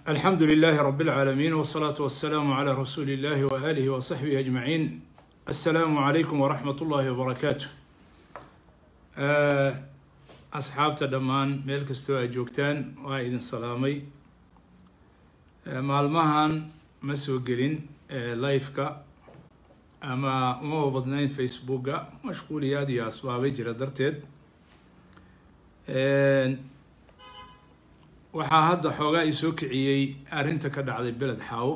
alxamdu lilaahi rab اlcaalamiin wsalaatu wasalaamu calaa rasuuli illahi waaalihi wa saxbihi ajmaciin assalaamu calaykum waraxmat ullaahi wabarakaatu asxaabta dhammaan meel kastoo aad joogtaan waa idin salaamay maalmahan ma soo gelin liveka ama umaba badnayn facebooka mashquuliyaad iyo asbaabay jira darteed waxaa hadda xoogaa i soo kiciyey arrinta ka dhacday beled xaawo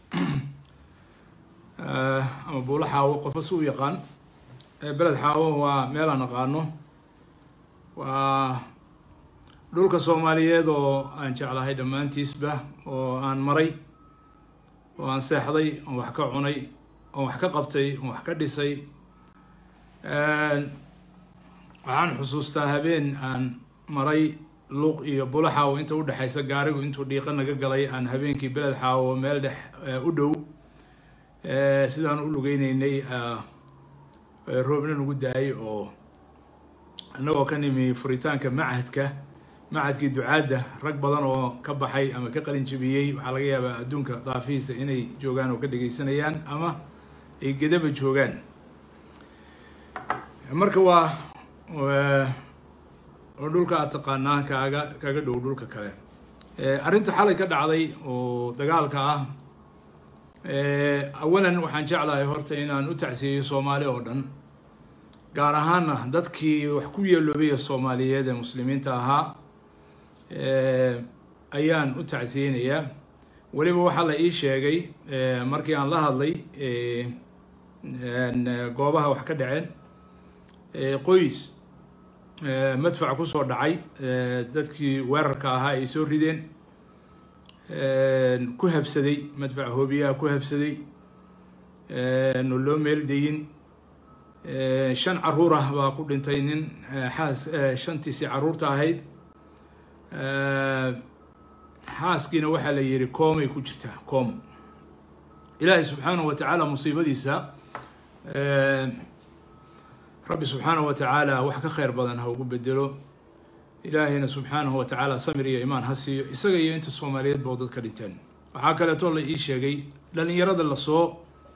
ama buulo xaawo qofba si u yaqaan beled xaawo waa meel aan aqaano waa dhulka soomaaliyeed oo aan jeclahay dhammaantiisba oo aan maray oo aan seexday oon wax ka cunay oon wax ka qabtay oon wax ka dhisay waxaan xusuustaa habeen aan maray luuq iyo bulo xaawo inta udhexaysa gaarigu intuu dhiiqa naga galay aan habeenkii beled xaawo meel dhex u dhow sidaan u lugeyneynay roobna nagu daayay oo annagoo ka nimi furitaanka machadka machadkii ducaadda rag badan oo ka baxay ama ka qalin jabiyey waxaa laga yaabaa adduunka daafihiisa inay joogaan oo ka dhegeysanayaan ama ay gedaba joogaan marka waa oo dhulka aad taqaanaa kaaga kaga dhow dhulka kale arrinta xalay ka dhacday oo dagaalka ah awalan waxaan jeclahay horta inaan u tacsiyeyo soomaali oo dhan gaar ahaana dadkii wax ku yeeloobaya soomaaliyeed ee muslimiinta ahaa ayaan u tacsiyeynayaa weliba waxaa la ii sheegay markii aan la hadlay goobaha wax ka dhaceen qoys madfac kusoo dhacay dadkii weerarka ahaa ay soo rideen ku habsaday madfac hoobiyaha ku habsaday no loo meel dayin shan caruur ah baa ku dhintay nin xaas shantiisii caruurta ahayd xaaskiina waxaa la yihi koomay ku jirtaa koomo ilaahay subxaanahu wa tacaala musiibadiisa rabbi subxaanahu wa tacaala wax ka kheyr badan ha ugu bedelo ilaahayna subxaanahu wa tacaala samir iyo imaan ha siiyo isaga iyo inta soomaaliyeed boo dadka dhinteen waxaa kaleeto la ii sheegay dhalinyarada lasoo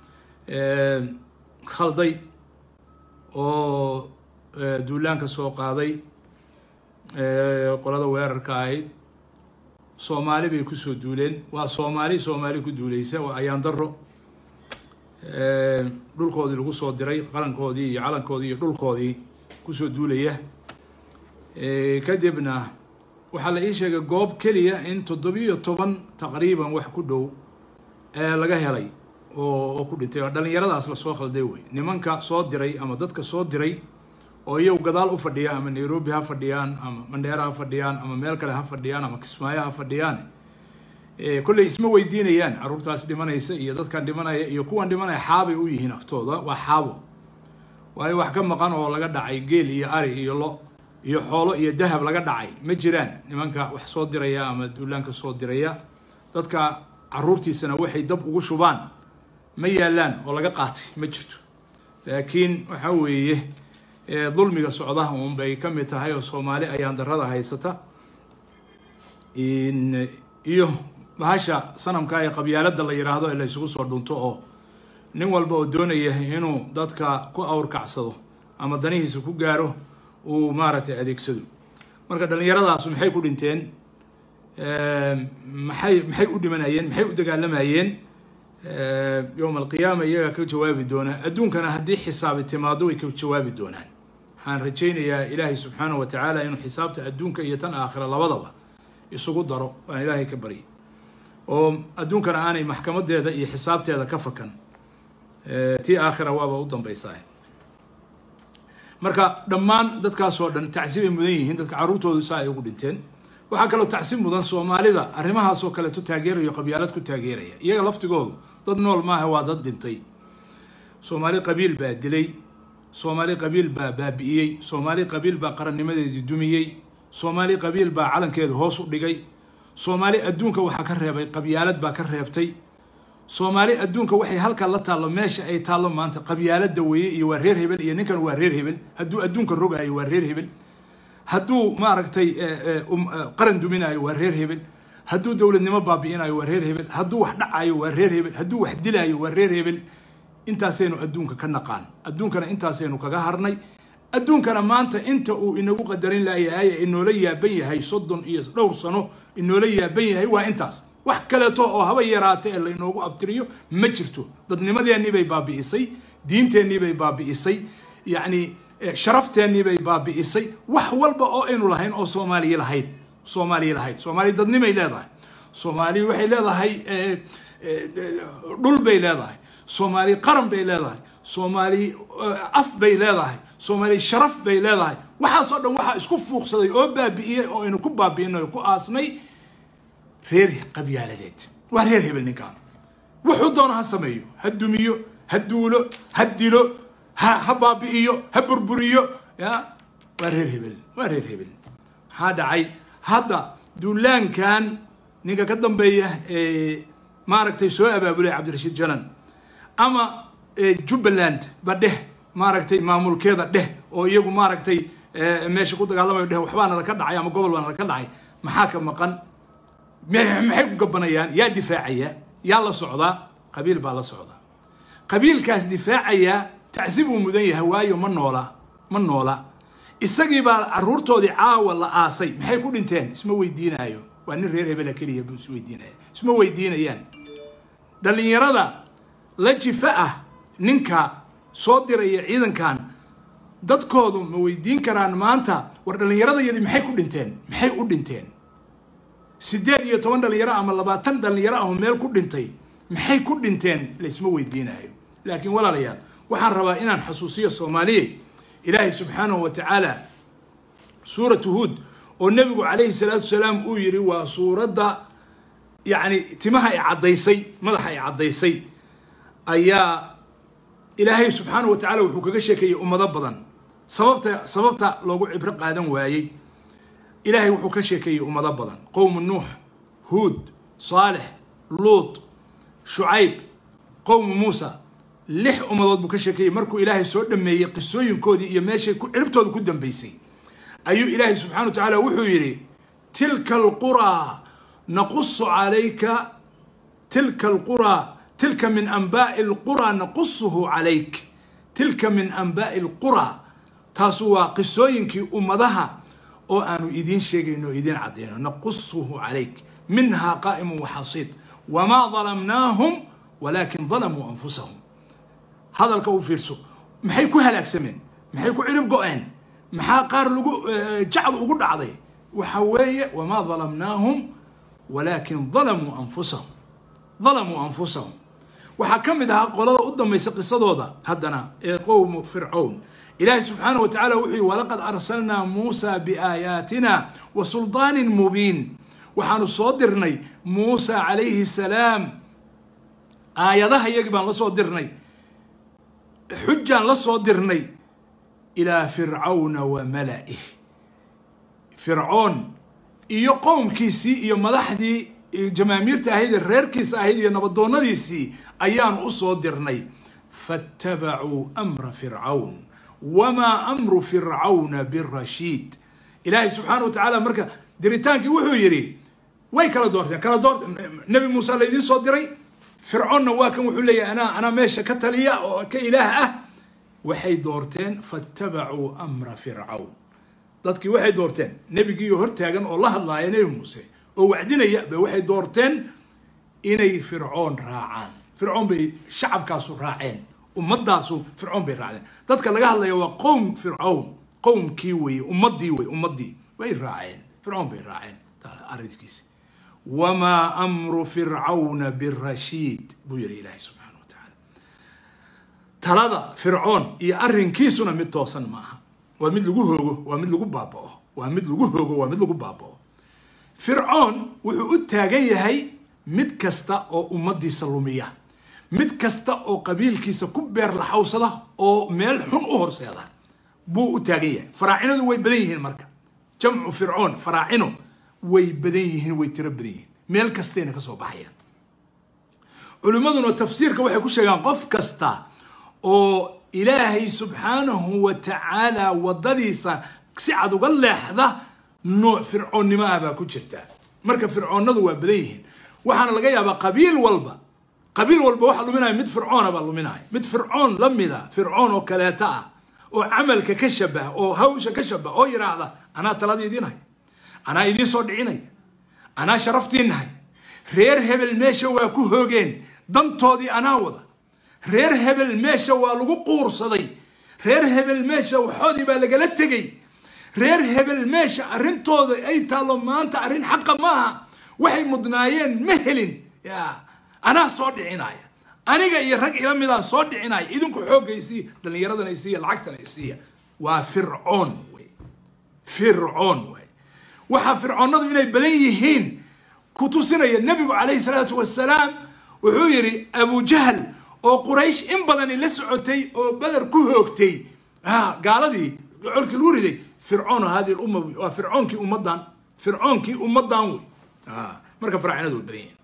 khalday oo duulaanka soo qaaday qolada weerarka ahayd soomaali bay kusoo duuleen waa soomaali soomaali ku duuleysa waa ayaan daro dhulkoodii lagu soo diray qarankoodii iyo calankoodii iyo dhulkoodii kusoo duulaya kadibna waxaa la ii sheegay goob keliya in toddobiyo toban taqriiban wax ku dhow ee laga helay oo oo ku dhintay oo dhalinyaradaas lasoo khalday wey nimanka soo diray ama dadka soo diray oo iyagu gadaal u fadhiya ama nairobi ha fadhiyaan ama mandheera ha fadhiyaan ama meel kale ha fadhiyaan ama kismaayo ha fadhiyaan kolley isma weydiinayaan caruurtaas dhimanaysa iyo dadkan dhimanaya iyo kuwan dhimanaya xaabay u yihiin agtooda waa xaabo waayo wax ka maqan oo laga dhacay geel iyo ari iyo lo iyo xoolo iyo dahab laga dhacay ma jiraan nimanka wax soo diraya ama duulaanka soo diraya dadka caruurtiisana waxay dab ugu shubaan ma yaalaan oo laga qaatay ma jirto laakiin waxa weeye dulmiga socda un bay ka mid tahay oo soomaali ayaan darada haysata iyo bahasha sanamka ee qabyaalada la yidhaahdo ee la isugu soo dhunto oo nin walba oo doonaya inuu dadka ku awrkacsado ama danihiisa ku gaaro uu maaragtay adeegsado marka dhalinyaradaas maxay ku dhinteen maxay maxay u dhimanayeen maxay u dagaalamayeen yowma alqiyaama iyagaa ka jawaabi doonaa adduunkana haddii xisaabi timaado way ka jawaabi doonaan waxaan rajaynayaa ilaahay subxaanahu wa tacaala inuu xisaabta adduunka iyo tan aakhira labadaba isugu daro baan ilaahay ka baryay oo adduunkana aanay maxkamadeeda iyo xisaabteeda ka fakan tii aakhira waaba u dambeysaa marka dhammaan dadkaasoo dhan tacsi bay mudan yihiin dadka carruurtoodu saa ay ugu dhinteen waxaa kaloo tacsi mudan soomaalida arrimahaasoo kaleeto taageerayo qabyaalad ku taageeraya iyaga laftigoodu dad nool maaha waa dad dhintay soomaali qabiil baa dilay soomaali qabiil baa baabi'iyey soomaali qabiil baa qarannimadeedii dumiyey soomaali qabiil baa calankeeda hoos u dhigay soomaali adduunka waxaa ka reebay qabyaalad baa ka reebtay soomaali adduunka waxay halkaa la taallo meesha ay taallo maanta qabyaalada weeye iyo waa reer hebel iyo ninkan waa reer hebel hadduu adduunka rogaayo waa reer hebel hadduu maaragtay qaran duminaayo waa reer hebel hadduu dowladnimo baabi'inayo waa reer hebel hadduu wax dhacayo waa reer hebel hadduu wax dilaayo waa reer hebel intaasaynu adduunka ka naqaan adduunkana intaasaynu kaga harnay adduunkana maanta inta uu inagu qadarin layahay ee inoola yaaban yahay soddon iyo dhowr sano inoola yaaban yahay waa intaas wax kaleeto oo haba yaraata ee laynoogu abtiriyo ma jirto dadnimadeennii bay baabi'isay diinteennii bay baabi'isay yacni sharafteenii bay baabi'isay wax walba oo aynu lahayn oo soomaaliya lahayd soomaaliya lahayd soomaaliya dadnimay leedahay soomaaliya waxay leedahay dhul bay leedahay soomaaliya qaran bay leedahay soomaaliya af bay leedahay soomaaliya sharaf bay leedahay waxaasoo dhan waxaa isku fuuqsaday oo baabi'iyey oo aynu ku baabi'inay oo ku aasnay reer qabyaaladeed waa reer hebel ninkaan wuxuu doono ha sameeyo ha dumiyo ha duulo ha dilo ha ha baabi'iyo ha burburiyo ya waa reer hebel waa reer hebel maxaa dhacay hadda duulaankan ninka ka dambeeya ee maaragtay soo abaabulay cabdirashiid jalan ama jubbaland ba dheh maaragtay maamulkeeda dheh oo iyagu maaragtay meesha ku dagaalamayo dheh waxbaa nala ka dhacay ama gobol baa nala ka dhacay maxaa ka maqan maxay ku gabanayaan yaa difaacaya yaa la socdaa qabiil baa la socdaa qabiilkaas difaacaya tacsiib uu mudan yahay waayo ma noola ma noola isagii baa caruurtoodii caawa la aasay maxay ku dhinteen isma weydiinaayo waa nin reer hebela keliya buu is weydiinaya isma weydiinayaan dhallinyarada la jifa ah ninka soo diraya ciidankan dadkoodu ma weydiin karaan maanta war dhallinyaradayadii maxay ku dhinteen maxay u dhinteen siddeed iyo toban dhalinyaro ama labaatan dhalinyaro ah oo meel ku dhintay maxay ku dhinteen laysma weydiinayo laakiin walaalayaal waxaan rabaa inaan xasuusiyo soomaaliye ilaahay subxaanahu wa tacaala suuratu huud oo nebigu calayhi salaatu wasalaam uu yidhi waa suuradda yacni timaha ay caddaysay madaxa ay caddaysay ayaa ilaahay subxaanahu wa tacala wuxuu kaga sheekeeyey ummado badan sababta sababta loogu cibro qaadan waayey ilaahay wuxuu ka sheekeeyey ummado badan qowmu nuux huud saalex luut shucayb qowmu muusa lix ummadood buu ka sheekeeyey markuu ilaahay soo dhameeyey qisooyinkoodii iyo meeshay ciribtooda ku dambeysay ayuu ilaahay subxana wa tacaala wuxuu yidhi tilka alquraa naqusu calayka tilka alquraa tilka min anbaa'i alquraa naqusuhu calayk tilka min anbaa'i alquraa taasu waa qisooyinkii ummadaha oo aanu idiin sheegayno o idiin caddayno naqusuhu calayk minhaa qaa'imun waxasiid wamaa dalamnaahum walaakin dalamuu anfusahum hadalka u fiirso maxay ku halaagsameen maxay ku cirib go-een maxaa qaar lagu jacdu ugu dhacday waxa weeye wamaa dalamnaahum walaakin dalamuu anfusahum dalamuu anfusahum waxaa ka mid ahaa qolada u dambaysa qisadooda haddana ee qowmu fircown ilaahi subxaanaه wa tacala wuxuu yihi walaqad arsalnaa muusa biaayaatina wa suldaanin mubiin waxaanu soo dirnay muusa calayhi salaam aayadaha iyagii baan la soo dirnay xujaan la soo dirnay ilaa fircawna wa mala'ih fircoon iyo qowmkiisii iyo madaxdii jamaamiirta ahayd ee reerkiisa ahayd iyo nabadoonnadiisii ayaanu u soo dirnay faattabacuu amra fircawn wamaa amru fircawna birashiid ilaahay subxaana wa tacaala marka diritaankii wuxuu yidhi way kala doorteen kala door nebi muuse laydiin soo diray fircoonna waa kan wuxuu leeyahay anaa anaa meesha ka taliya oo ka ilaah ah waxay doorteen faattabacuu amra fircawn dadkii waxay doorteen nebigiiyo hortaagan oo la hadlaaya nebi muuse oo wacdinaya ba waxay doorteen inay fircoon raacaan fircoon bay shacabkaasu raaceen ummadaasu fircoon bay raacdeen dadka laga hadlaya waa qowm fircown qowmkii weye ummadii wey ummadii way raaceen fircoon bay raaceen arrinkiisi wamaa amru fircawna birashiid buu yihi ilaahay subxaana wa tacaala talada fircoon iyo arrinkiisuna mid toosan maaha waa mid lagu hoogo waa mid lagu baaba'o waa mid lagu hoogo waa mid lagu baaba'o fircoon wuxuu u taagan yahay mid kasta oo ummadiisa lumiya mid kasta oo qabiilkiisa ku beer laxawsada oo meel xun u horseeda buu u taagan yahay faraacinadu way badan yihiin marka jamcu fircoon faraacino way badan yihiin way tiro badan yihiin meel kastayna ka soo baxayaan culimmaduna tafsiirka waxay ku sheegaan qof kasta oo ilaahay subxaanahu wa tacaala waddadiisa si cad uga leexda nooc fircoonnimo ah baa ku jirta marka fircoonadu waa badan yihiin waxaana laga yaabaa qabiil walba qabiil walba waxa luminaya mid fircoona baa luminaya mid fircoon la mida fircoon oo kaleeta ah oo camalka ka shabaha oo hawsha ka shabaha oo yidhaahda anaa talada idiin haya anaa idiin soo dhicinaya anaa sharaftiin nahay reer hebel meesha waa ku hoogeen dantoodii anaa wada reer hebel meesha waa lagu quursaday reer hebel meesha waxoodii baa lagala tegey reer hebel meesha arrintooda ay taallo maanta arrin xaqa maaha waxay mudnaayeen ma helin ya anaa soo dhicinaya aniga iyo rag ila midaa soo dhicinaya idinku xooggaysiiya dhallinyaradana isiiya lacagtana isiiya waa fircoon wey fircoon wey waxaa fircoonadu inay badan yihiin ku tusinaya nebigu calayhi salaatu wasalaam wuxuu yidhi abujahl oo quraysh in badani la socotay oo beder ku hoogtay gaaladii colkii lagu riday fircoon hadi lumma waa fircoonkii ummadan fircoonkii ummadan wey marka faraacinadu way badan yihiin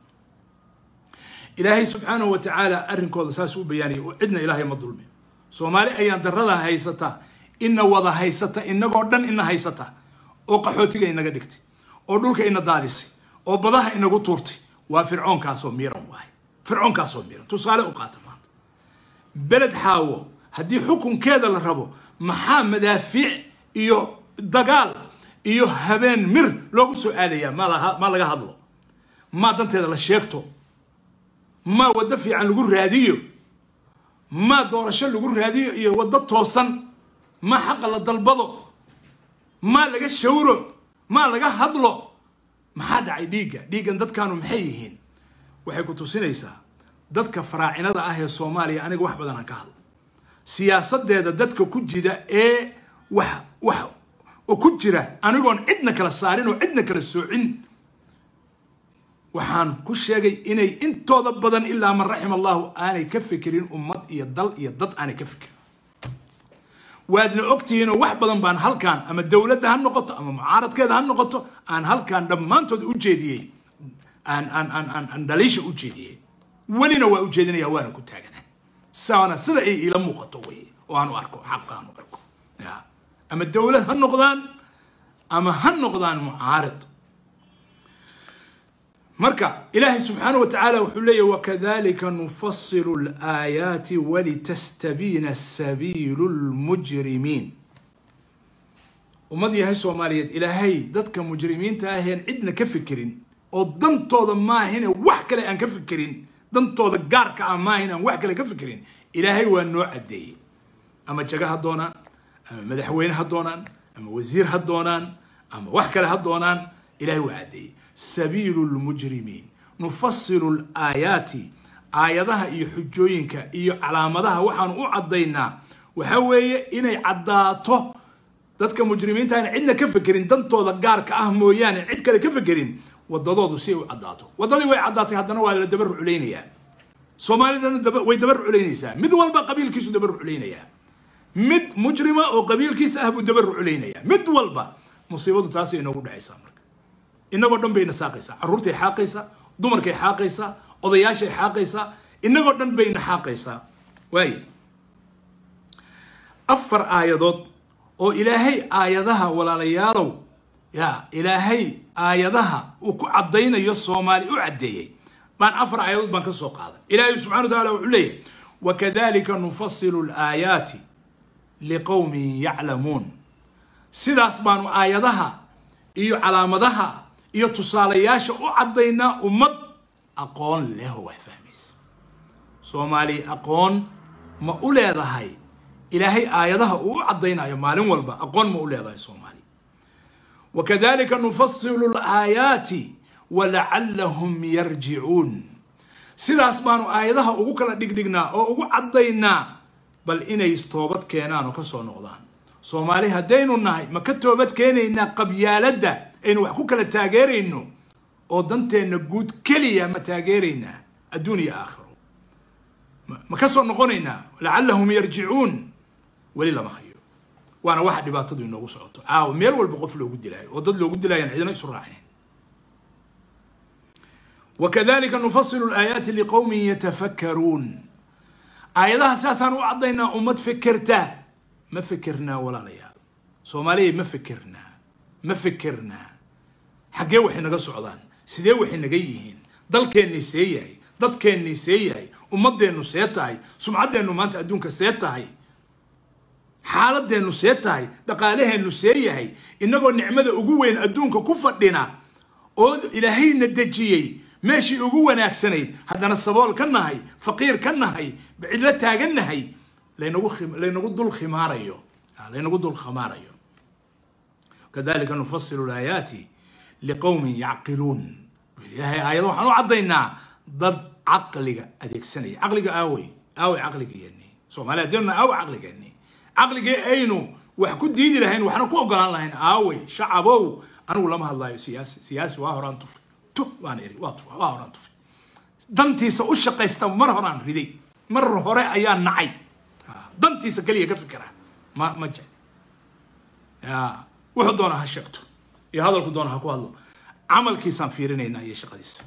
ilaahay subxaanahu wa tacaala arrinkooda saas u bayaaniyay oo cidna ilaahay ma dulmi soomaali ayaan darada haysata ina wada haysata inagoo dhan ina haysata oo qaxootiga inaga dhigtay oo dhulka ina daadisay oo badaha inagu tuurtay waa fircoonkaasoo miiran waay fircoonkaasoo miiran tusaale u qaata maanta beled xaawo haddii xukunkeeda la rabo maxaa madaafiic iyo dagaal iyo habeen mir loogu soo aadayaa ma laga hadlo maa danteeda la sheegto maa waddo fiican lagu raadiyo maa doorasho lagu raadiyo iyo waddo toosan maa xaqa la dalbado maa laga shawro maa laga hadlo maxaa dhacay dhiigga dhiiggan dadkaanu maxay yihiin waxay ku tusinaysaa dadka faraacinada ah ee soomaaliya aniga wax badan aan ka hadlo siyaasadeeda dadka ku jira ee wax wax oo ku jira anigoon cidna kala saarin oo cidna kala soocin waxaan ku sheegay inay intooda badan ilaa man raxima allahu aanay ka fikirin ummad iyo dal iyo dad aanay ka fikirin waadna ogtihiinoo wax badan baan halkaan ama dowladda ha noqoto ama mucaaradkeeda ha noqoto aan halkaan dhammaantood u jeediyey aan aan aan aan aan dhaliisha u jeediyey welina waa u jeedinaya waana ku taagana saana sida ay ila muuqato wey oo aan u arko xaqa aan u arko ya ama dowlad ha noqdaan ama ha noqdaan mucaarid marka ilaahay subxaanaه wa tacaala wuxuu leeyahy wakadalika nufasilu اlaayaati walitastabiina sabiilu اlmujrimiin ummad yahay soomaaliyeed ilaahay dadka mujrimiinta aheen cidna ka fikirin oo dantooda maahine wax kale aan ka fikirin dantooda gaarka ah maahin aan wax kale ka fikirin ilaahay waa noo caddeeyey ama jaga ha doonaan ama madaxweyne ha doonaan ama wasiir ha doonaan ama wax kale ha doonaan ilahay waa caddeeyey sabiilu lmujrimiin nufasilu laayaati aayadaha iyo xujooyinka iyo calaamadaha waxaanu u caddaynaa waxa weeye inay caddaato dadka mujrimiinta aan cidna ka fekerin dantooda gaarka ah mooyaane cid kale ka fekerin wadadoodu si ay u caddaato waddadii way caddaatay haddana waa la dabar ruclaynayaa soomaalidana way dabar ruclaynaysaa mid walba qabiilkiisu dabar ruclaynayaa mid mujrima oo qabiilkiisa ah buu dabar ruclaynayaa mid walba musiibadu taasay inoogu dhacaysaa marka inagoo dhan bayna saaqaysaa carruurtay xaaqaysaa dumarkay xaaqaysaa odayaashay xaaqaysaa inagoo dhan bayna xaaqaysaa waaye afar aayadood oo ilaahay aayadaha walaalayaalow ya ilaahay aayadaha uu ku caddaynayo soomaali u caddeeyey baan afar aayadood baan ka soo qaaday ilaahay subxana wa taala wuxuu leeyahy wakadalika nufasilu laayaati liqowmin yaclamuun sidaas baanu aayadaha iyo calaamadaha iyo tusaalayaasha u caddaynaa ummad aqoon leh oo wax fahmaysa soomaali aqoon ma u leedahay ilaahay aayadaha uu u caddaynayo maalin walba aqoon ma u leedahay soomaali wakadalika nufasilu laayaati walacallahum yarjicuun sidaas baanu aayadaha ugu kala dhigdhignaa oo ugu caddaynaa bal inay toobad keenaan oo ka soo noqdaan soomaali haddaynu nahay ma ka toobad keenaynaa qabyaaladda aynu wax ku kala taageerayno oo danteenna guud keliya ma taageeraynaa adduun iyo aakhiro ma ka soo noqonaynaa lacallahum yarjicuun weli lama hayo waana waxa dhibaatadu inoogu socoto caawa meel walba qof loogu dilaayo oo dad loogu dilaayaan cidina isu raaceen wakadalika nufasilu laayaati liqowmin yatafakkaruun aayadaha sidaasaan u caddaynaa ummad fekerta ma fikirnaa walaalayaal soomaaliya ma fikirnaa ma fikirnaa xaggee waxay naga socdaan sidee waxay naga yihiin dalkeennii see yahay dadkeennii see yahay ummadeennu see tahay sumcaddeennu maanta adduunka see tahay xaaladeennu see tahay dhaqaalaheennu see yahay innagoo nicmada ugu weyn adduunka ku fadhina oo ilaahayna dejiyey meeshii ugu wanaagsanayd haddana sabool ka nahay faqiir ka nahay cidlo taagan nahay laynagu laynagu dul khimaarayo laynagu dul khimaarayo kadalika nufasilu laayaati liqowmin yacqiluun ilaahay aayado waxaan u caddaynaa dad caqliga adeegsanaya caqliga aawey aawey caqligeeni soomaaliya hadeenuna aawey caqligeeni caqligii aynu wax ku diidi lahayn waxna ku ogolaan lahayn aawey shacabow anigu lama hadlaayo siyaasi siyaasi waa horaan tufi tu waan iri waa tufa waa horaan tufi dantiisa u shaqaysta mar horaan riday mar hore ayaa nacay dantiisa keliya ka fikira ma ma jecli ya wuxuu doona ha sheegto iyo hadalku doona ha ku hadlo camalkiisaan fiirinaynaa iyo shaqadiisa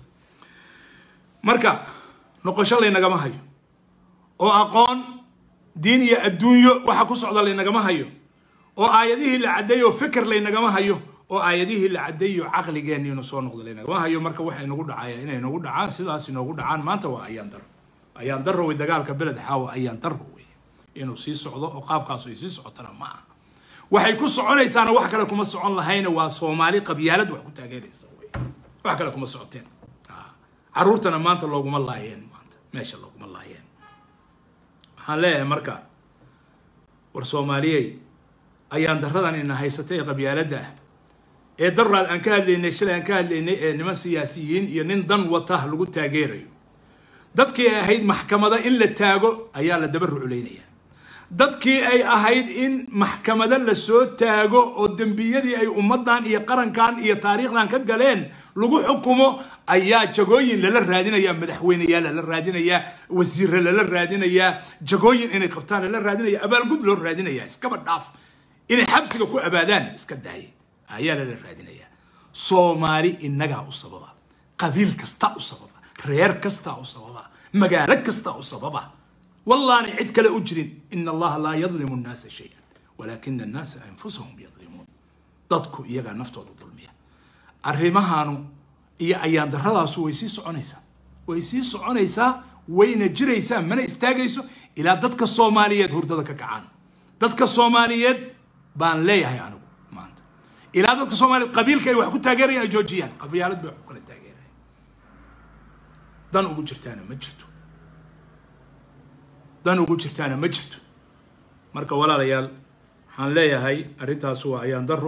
marka noqosho laynagama hayo oo aqoon diin iyo adduunyo waxa ku socda laynagama hayo oo aayadihii la caddeeyo fikir laynagama hayo oo aayadihii la caddeeyo caqligeenni inuu soo noqdo laynagama hayo marka waxa inagu dhacaya inay nagu dhacaan sidaas inoogu dhacaan maanta waa ayaan daro ayaan daro wey dagaalka beled xaawa ayaan daro wey inuu sii socdo oo qaabkaas ay sii socotana ma aha waxay ku soconaysaana wax kale kuma socon lahayna waa soomaali qabyaalad wax ku taageeraysa wey wax kale kuma socoteen caruurtana maanta looguma laayeen maanta meesha looguma laayeen waxaan leeyahay marka war soomaaliyey ayaan daradan ina haysatay ee qabyaaladda ah ee daraad aan ka hadlaynay shalay aan ka hadlaynay ee niman siyaasiyiin iyo nin dan wata lagu taageerayo dadkii ay ahayd maxkamada in la taago ayaa la daba ruculaynaya dadkii ay ahayd in maxkamado lasoo taago oo dembiyadii ay ummaddan iyo qarankan iyo taariikhdan ka galeen lagu xukumo ayaa jagooyin lala raadinayaa madaxweyneyaa lala raadinayaa wasiire lala raadinayaa jagooyin inay qabtaan lala raadinaya abaalgud loo raadinaya iskaba dhaaf inay xabsiga ku abaadaan iska daaya ayaa lala raadinayaa soomaali innagaa u sababa qabiil kasta u sababa reer kastaa u sababa magaalo kastaa u sababa wallaana cid kale u jirin ina allaha laa yadlimu nnaasa shay-an walaakina annaasa anfusahum yadlimuun dadku iyagaa naftooda dulmiya arrimahaanu iyo ayaan daradaasu way sii soconaysaa way sii soconaysaa wayna jiraysaa mana istaagayso ilaa dadka soomaaliyeed hurdada ka kacaan dadka soomaaliyeed baan leeyahay anigu maanta ilaa dadka soomaaliyeed qabiilka ay wax ku taageerayaan ay joojiyaan qabyaalad bay wax ku kala taageeraya dan ugu jirtaana ma jirto dan ugu jirtaana ma jirto marka walaalayaal waxaan leeyahay arrintaas waa ayaan daro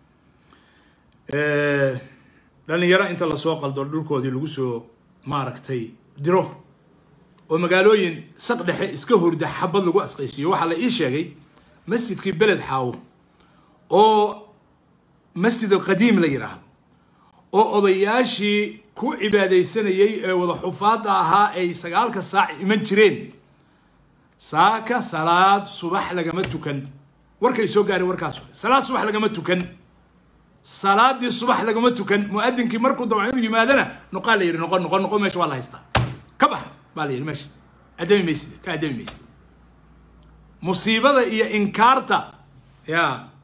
dhalinyaro inta lasoo qaldo dhulkoodii lagu soo maaragtay diro oo magaalooyin saq dhexe iska horda xabad lagu asqaysiiyo waxaa la ii sheegay masjidkii beled xaawo oo masjid alqadiim la yidhaahdo oo odayaashii ku cibaadaysanayay ee wada xufaadda ahaa ay sagaalka saac iman jireen saaka salaad subax lagama tukan warkay soo gaareen warkaas salaad subax lagama tukan salaadii subax lagama tukan muadinkii markuu dabco inuu yimaadana noqaa la yidhi noqo noqo noqo meesha waa la haystaa ka bax baa la yidhi meesha addami maysid ka addami maysid musiibada iyo inkaarta ya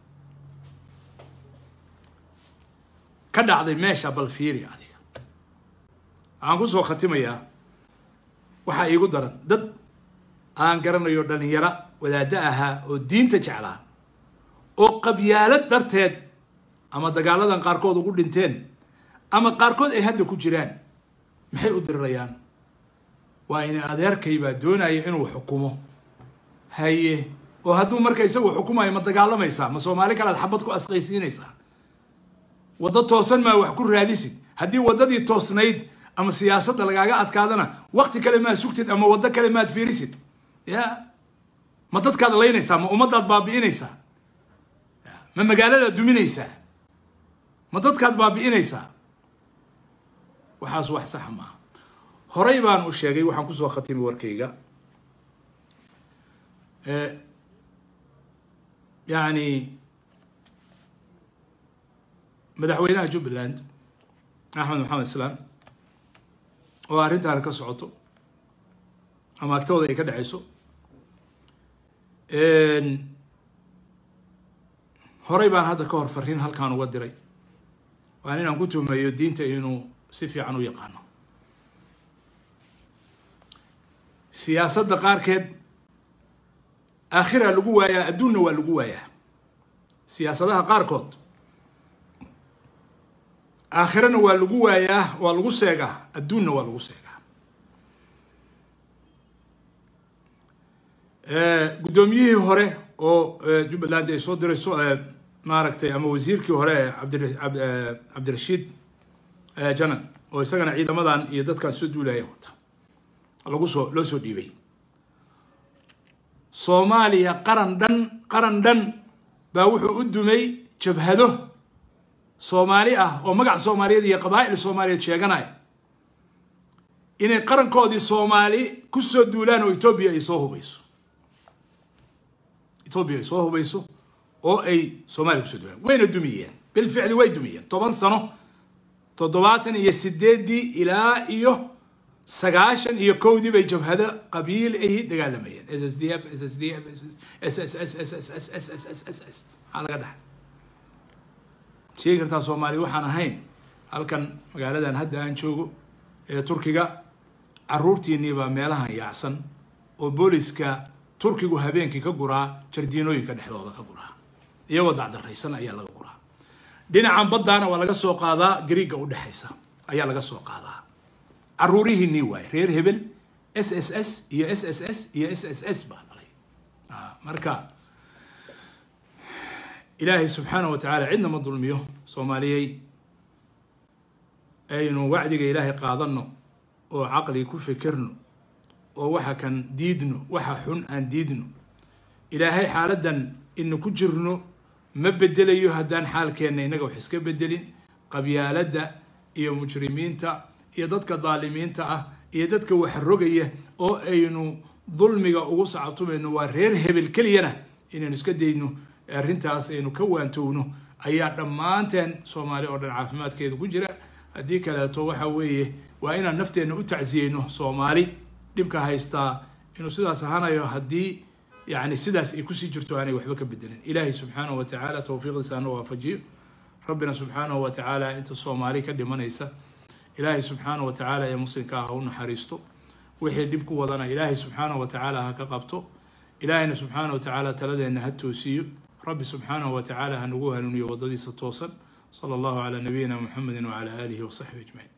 ka dhacday meesha bal fiiri adiga waxaan kusoo khatimayaa waxaa iigu daran dad aan garanayo dhalinyaro wadaaddo ahaa oo diinta jeclaa oo qabyaalad darteed ama dagaaladan qaarkood ugu dhinteen ama qaarkood ay hadda ku jiraan maxay u dirirayaan waa in adeerkay baa doonaya inuu xukumo haye oo hadduu marka isagu xukumayo ma dagaalamaysaa ma soomaali kalead xabad ku asqaysiinaysaa waddo toosan maa wax ku raadisid haddii waddadii toosnayd ama siyaasadda lagaaga adkaadana wakti kale maad sugtid ama waddo kale maad fiirisid ya ma dadkaad laynaysaa ma ummaddaad baabi'inaysaa ma magaaladaad duminaysaa ma dadkaad baabi'inaysaa waxaas wax sax maaha horey baan u sheegay waxaan kusoo khatimi warkayga yani madaxweynaha jubbaland axmed maxamed islaam oo arrintaana ka socoto ama agtooda ay ka dhacayso horey baan hadda ka hor fariin halkaan uga diray waan inaan ku tuhmeeyo diinta inuu si fiican u yaqaano siyaasadda qaarkeed aakhira lagu waayaa adduunna waa lagu waayaa siyaasadaha qaarkood aakhirana waa lagu waayaa waa lagu seegaa adduunna waa lagu seegaa guddoomiyihii hore oo jubbaland ay soo dirayso maaragtay ama wasiirkii hore cabdi cabdirashiid janan oo isagana ciidamadan iyo dadkan soo duulaya wata lagu soo loo soo dhiibay soomaaliya qaran dhan qaran dhan baa wuxuu u dumay jabhado soomaali ah oo magac soomaaliyeed iyo qabaa'il soomaaliyeed sheeganaya inay qarankoodii soomaali ku soo duulaan oo etoobiya ay soo hubayso etoobiya ay soo hubayso oo ay soomaaliya kusoo duulaan wayna dumiyeen bilficli way dumiyeen toban sano toddobaatan iyo sideeddii ilaa iyo sagaashan iyo kowdii bay jabhado qabiil ay dagaalamayeen s s d f s s d f s s s s s s s s s s s maxaa laga dhaxay sheegi kartaa soomaaliya waxaan ahayn halkan magaaladan hadda aan joogo ee turkiga caruurtiinii baa meelahan yaacsan oo booliska turkigu habeenkii ka guraa jardiinooyinka dhexdooda ka guraa iyagoo dacdaraysan ayaa laga guraa dhinacan baddaana waa laga soo qaadaa gariigga u dhexaysa ayaa laga soo qaadaa caruurihiinii waaye reer hebel s s s iyo s s s iyo s s s baa dhalay marka ilaahay subxaana wa tacaala cidna ma dulmiyo soomaaliyey aynu wacdiga ilaahay qaadanno oo caqli ku fikirno oo waxa kan diidno waxa xun aan diidno ilaahay xaaladdan inu ku jirno ma bedelayo haddaan xaalkeenna innaga wax iska bedelin qabyaaladda iyo mujrimiinta iyo dadka daalimiinta ah iyo dadka wax rogaya oo aynu dulmiga ugu sacabtumayno waa reer hebel keliyana inaynu iska dayno arrintaas aynu ka waantowno ayaa dhammaanteen soomaali oo dhan caafimaadkeeda ku jira haddii kaleeto waxa weeye waa inaan nafteenna u tacsiyeyno soomaali dhibka haystaa inuu sidaas ahaanayo haddii yani sidaas ay kusii jirto aanay waxba ka bedelin ilaahay subxaanahu wa tacaala towfiiqdiisa ana waafajiyo rabbina subxaanahu wa tacaala inta soomaali ka dhimanaysa ilaahay subxaanahu wa tacaala ee muslimka ah ha u naxariisto wixii dhib ku wadana ilaahay subxaanahu wa tacaala ha ka qabto ilaahayna subxaanahu wa tacaala taladeenna ha toosiyo rabbi subxaanahu wa tacaala ha nagu hanuuniyo waddadiisa toosan sala allahu calaa nabiyina muxamedi wacala aalihi wasaxbi ajmaciin